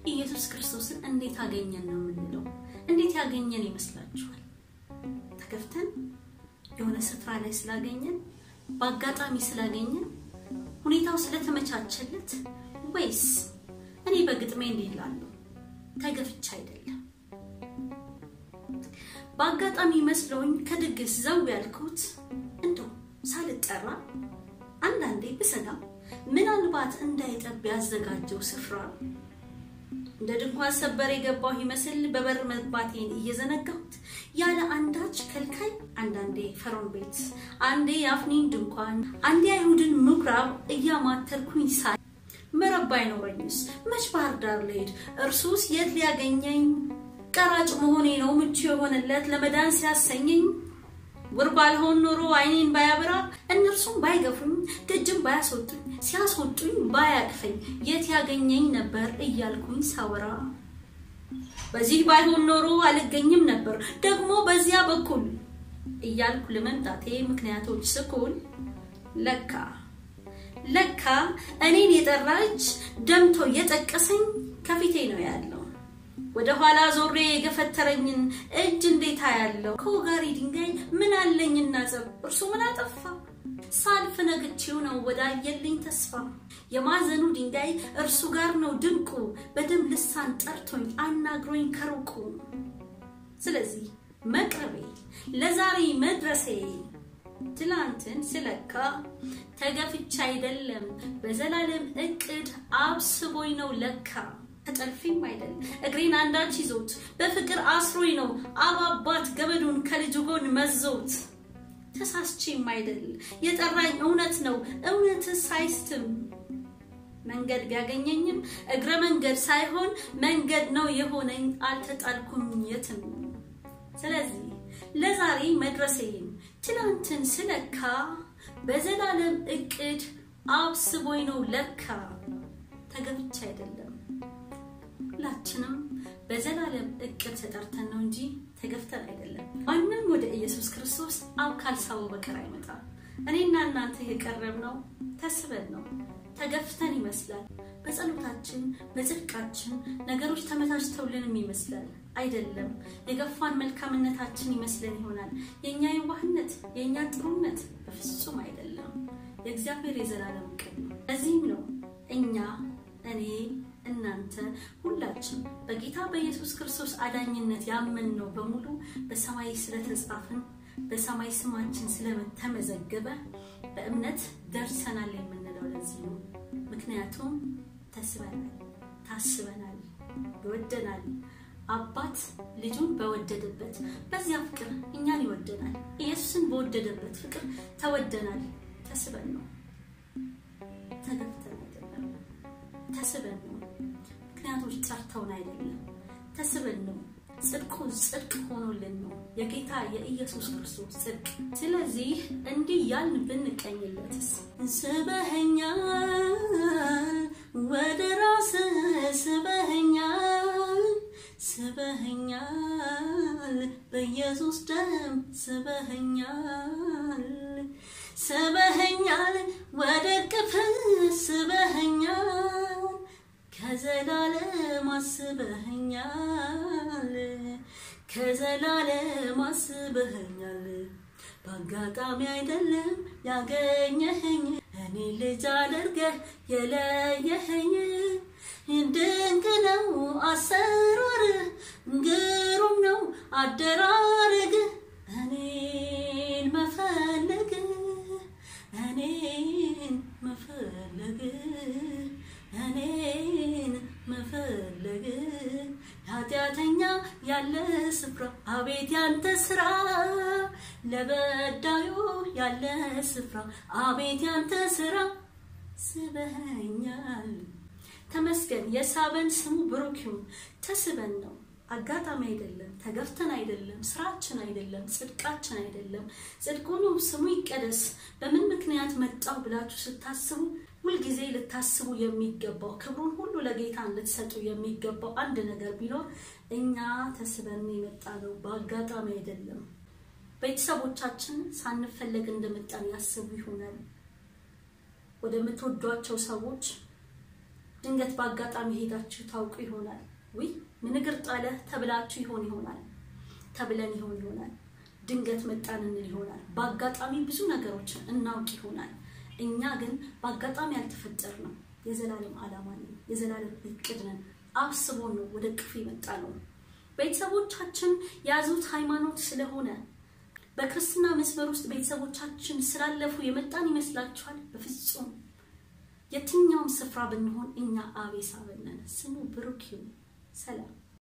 ኢየሱስ ክርስቶስን እንዴት አገኘን ነው የምንለው። እንዴት ያገኘን ይመስላችኋል? ተገፍተን የሆነ ስፍራ ላይ ስላገኘን፣ በአጋጣሚ ስላገኘን፣ ሁኔታው ስለተመቻቸለት ወይስ እኔ በግጥሜ እንዲህ እላለሁ ተገፍቻ አይደለም በአጋጣሚ መስሎኝ ከድግስ ዘው ያልኩት እንደው ሳልጠራ አንዳንዴ ብሰጋ ምናልባት እንዳይጠብ ያዘጋጀው ስፍራ እንደ ድንኳን ሰበር የገባሁ ይመስል በበር መግባቴን እየዘነጋሁት ያለ አንዳች ከልካይ አንዳንዴ ፈርዖን ቤት፣ አንዴ የአፍኒን ድንኳን፣ አንዴ አይሁድን ምኩራብ እያማተርኩኝ ሳይ መረብ አይኖረኝስ መች ባህር ዳር ልሄድ? እርሱስ የት ሊያገኘኝ? ቀራጭ መሆኔ ነው ምቹ የሆነለት ለመዳን ሲያሰኘኝ ውር ባልሆን ኖሮ አይኔን ባያበራ እነርሱም ባይገፉኝ ደጅም ባያስወጡኝ ሲያስወጡኝ ባያቅፈኝ የት ያገኘኝ ነበር እያልኩኝ ሳወራ በዚህ ባይሆን ኖሮ አልገኝም ነበር ደግሞ በዚያ በኩል እያልኩ ለመምጣቴ ምክንያቶች ስኩል ለካ ለካ እኔን የጠራ እጅ ደምቶ እየጠቀሰኝ ከፊቴ ነው ያለው። ወደ ኋላ ዞሬ የገፈተረኝን እጅ እንዴታ ያለው ከወጋሪ ድንጋይ ምን አለኝና ጸብ እርሱ ምን አጠፋ? ሳልፍ ነግቼው ነው ወዳየልኝ ተስፋ የማዘኑ ድንጋይ እርሱ ጋር ነው ድንቁ በደም ልሳን ጠርቶኝ አናግሮኝ ከሩቁ። ስለዚህ መቅረቤ ለዛሬ መድረሴ ትላንትን ስለካ ተገፍቻ አይደለም በዘላለም እቅድ አብስቦኝ ነው ለካ ተጠልፊም አይደል እግሬን አንዳች ይዞት በፍቅር አስሮኝ ነው አብ አባት ገመዱን ከልጁ ጎን መዞት ተሳስቼም አይደል የጠራኝ እውነት ነው እውነትስ አይስትም መንገድ ቢያገኘኝም እግረ መንገድ ሳይሆን መንገድ ነው የሆነኝ አልተጣልኩም የትም ስለዚህ ለዛሬ መድረሴን ትላንትን ስለካ በዘላለም እቅድ አብስቦኝ ነው ለካ ተገብቻ አይደለም ሁላችንም በዘላለም እቅድ ተጠርተን ነው እንጂ ተገፍተን አይደለም። ማንም ወደ ኢየሱስ ክርስቶስ አብ ካልሳበው በቀር አይመጣም። እኔና እናንተ የቀረብነው ተስበን ነው። ተገፍተን ይመስላል። በጸሎታችን በጽድቃችን ነገሮች ተመቻችተውልንም ይመስላል። አይደለም። የገፋን መልካምነታችን ይመስለን ይሆናል። የእኛ የዋህነት የእኛ ጥሩነት በፍጹም አይደለም። የእግዚአብሔር የዘላለም እቅድ ነው። ለዚህም ነው እኛ እኔ እናንተ ሁላችን በጌታ በኢየሱስ ክርስቶስ አዳኝነት ያመንነው በሙሉ በሰማይ ስለተጻፍን በሰማይ ስማችን ስለተመዘገበ በእምነት ደርሰናል የምንለው ለዚህ ነው። ምክንያቱም ተስበናል፣ ታስበናል፣ ይወደናል። አባት ልጁን በወደደበት በዚያ ፍቅር እኛን ይወደናል። ኢየሱስን በወደደበት ፍቅር ተወደናል። ተስበን ነው፣ ተገፍተን አይደለም። ተስበን ነው። ምክንያቶች ጠርተውን አይደለም። ተስበን ነው። ጽድቁ ጽድቅ ሆኖልን ነው የጌታ የኢየሱስ ክርስቶስ ጽድቅ። ስለዚህ እንዲህ ያልን ብንቀኝለትስ ስበኸኛል፣ ወደ ራስ ስበኸኛል፣ ስበኸኛል፣ በኢየሱስ ደም ስበኸኛል፣ ስበኸኛል፣ ወደ ቅፍ ስበኸኛል ከዘላለም አስበኸኛል ከዘላለም አስበኸኛል በአጋጣሚ አይደለም ያገኘኸኝ እኔ ልጅ አድርገህ የለየኸኝ ድንቅ ነው አሰራርህ ግሩም ነው አደራረግህ እኔን መፈለግ እኔን መፈለግ እኔን መፈለግ ኃጢአተኛ ያለ ስፍራ አቤት ያንተ ስራ ለበዳዩ ያለ ስፍራ አቤት ያንተ ስራ ስበኸኛል። ተመስገን። የሳበን ስሙ ብሩክ ይሁን። ተስበን ነው። አጋጣሚ አይደለም፣ ተገፍተን አይደለም፣ ስራችን አይደለም፣ ጽድቃችን አይደለም። ጽድቁኑ ስሙ ይቀደስ። በምን ምክንያት መጣው ብላችሁ ስታስቡ ሁልጊዜ ልታስቡ የሚገባው ክብሩን ሁሉ ለጌታ ልትሰጡ የሚገባው አንድ ነገር ቢኖር እኛ ተስበን የመጣ ነው፣ በአጋጣሚ አይደለም። ቤተሰቦቻችን ሳንፈለግ እንደመጣን ያስቡ ይሆናል። ወደምትወዷቸው ሰዎች ድንገት በአጋጣሚ ሄዳችሁ ታውቁ ይሆናል። ውይ ምን እግር ጣለህ ተብላችሁ ይሆን ይሆናል ተብለን ይሆን ይሆናል። ድንገት መጣን እንል ይሆናል። በአጋጣሚ ብዙ ነገሮችን እናውቅ ይሆናል። እኛ ግን በአጋጣሚ ያልተፈጠር ነው። የዘላለም ዓላማ ነን፣ የዘላለም እቅድ ነን። አስቦ ነው ወደ ቅፍ የመጣ ነው። ቤተሰቦቻችን የያዙት ሃይማኖት ስለሆነ በክርስትና መስመር ውስጥ ቤተሰቦቻችን ስላለፉ የመጣን ይመስላችኋል? በፍጹም የትኛውም ስፍራ ብንሆን እኛ አቤሳውያን ነን። ስሙ ብሩክ ይሁን። ሰላም